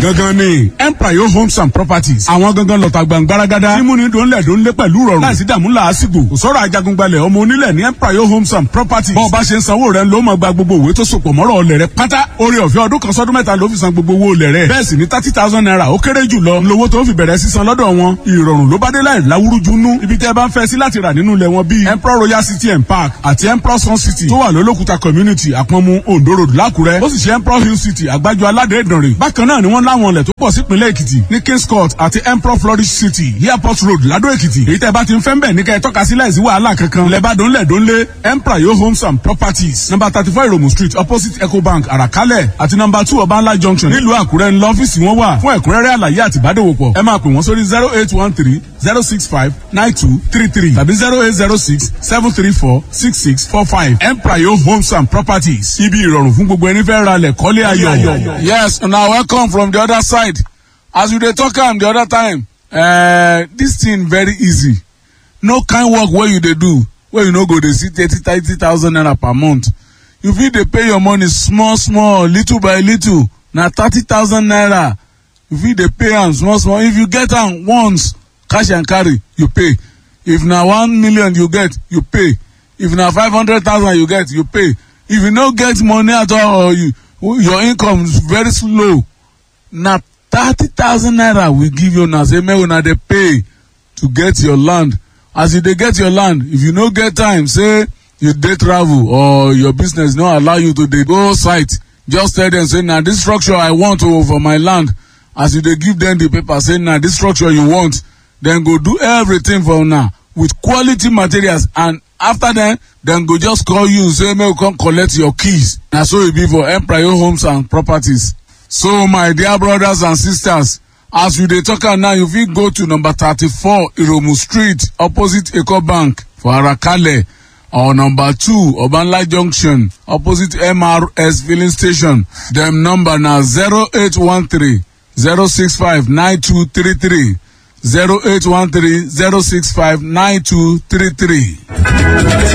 gangan ni empire homes and properties àwọn gangan lọ́ta gbàngbáragádá mímúni dòńlẹ̀ dòńlé pẹ̀lú rọrùn láìsí dààmú làásìgbò kò sọ̀rọ̀ ajagungbalẹ̀ ọmọ onílẹ̀ ní empire homes and properties bọ́ọ̀ bá ṣe ń sanwó rẹ̀ ló máa gba gbogbo òwe tó sopọ̀ mọ́rọ̀ ọlẹ̀ rẹ̀ pátá orí ọ̀fẹ́ ọdún kan sọ́dún mẹ́ta ló fi san gbogbo owó olẹ̀ rẹ̀ bẹ́ẹ̀ sì ni thirty thousand naira ó kéré jù lọ lówó tó fi bẹ̀rẹ̀ sísan lọ́dọ̀ wọn ìrọ̀rùn ló bá dé láì láwúrúju nú ibi tẹ́ bá ń fẹ́ sí láti rà nínú ilẹ̀ wọn bíi emperor royal city and park àti emperor sun city tó wà lólókùta community àpọ̀nmu ondo road lákùrẹ́ ó sì ṣe emperor hill city àgbájọ aládé ìdànrè bákan náà ni wọ́n láwọn ilẹ̀ tó pọ̀ sípínlẹ̀ èkìtì ní kings court àti emperor flourish city airport road ládó èkìtì èyí tẹ́ bá ti ń fẹ́ ń bẹ̀ ní kẹ́ ẹ tọ́ka sí láìsí wàhálà kankan lẹ́bàdàn lẹ́dọ́nlé emperor yo homes and properties number thirty four iromu street opposite ecobank àràkálẹ̀ àti number two ọbańlá junction nílùú àkúrẹ́ ńlọ ọ́fíìsì wọn wà fún ẹ̀kúnrẹ́rẹ́ àlàyé àti ìbádòwòpọ̀ ẹ máa pè wọ́n sórí zero eight one three zero six five nine two three three tàbí zero eight zero six seven three four six six four five emprayo homes and properties ibi ìrọ̀rùn fún gbogbo ẹni fẹ́ ra lẹ̀ kọ́lé ayọ̀. yes na welcome from the other side as we dey talk am the other time uh, this thing very easy no kind work wey you dey do wey you no go dey see thirty thirty thousand naira per month you fit dey pay your money small small little by little na thirty thousand naira you fit dey pay am small small if you get am once cash and carry you pay if na one million you get you pay if na five hundred thousand you get you pay if you no get money at all or you your income is very slow na thirty thousand naira we give you na say make una dey pay to get your land as you dey get your land if you no get time say you dey travel or your business no allow you to dey go site just tell dem say na this structure i want o for my land as you dey give dem the paper say na this structure you want dem go do everything for una with quality materials and after then dem go just call you say make you come collect your keys na so e be for empire homes and properties so my dear brothers and sisters as we dey talk am now you fit go to number thirty-four iromu street opposite ecobank for arakale or number two obanla junction opposite mrs filling station dem number na zero eight one three zero six five nine two three three zero eight one three zero six five nine two three three.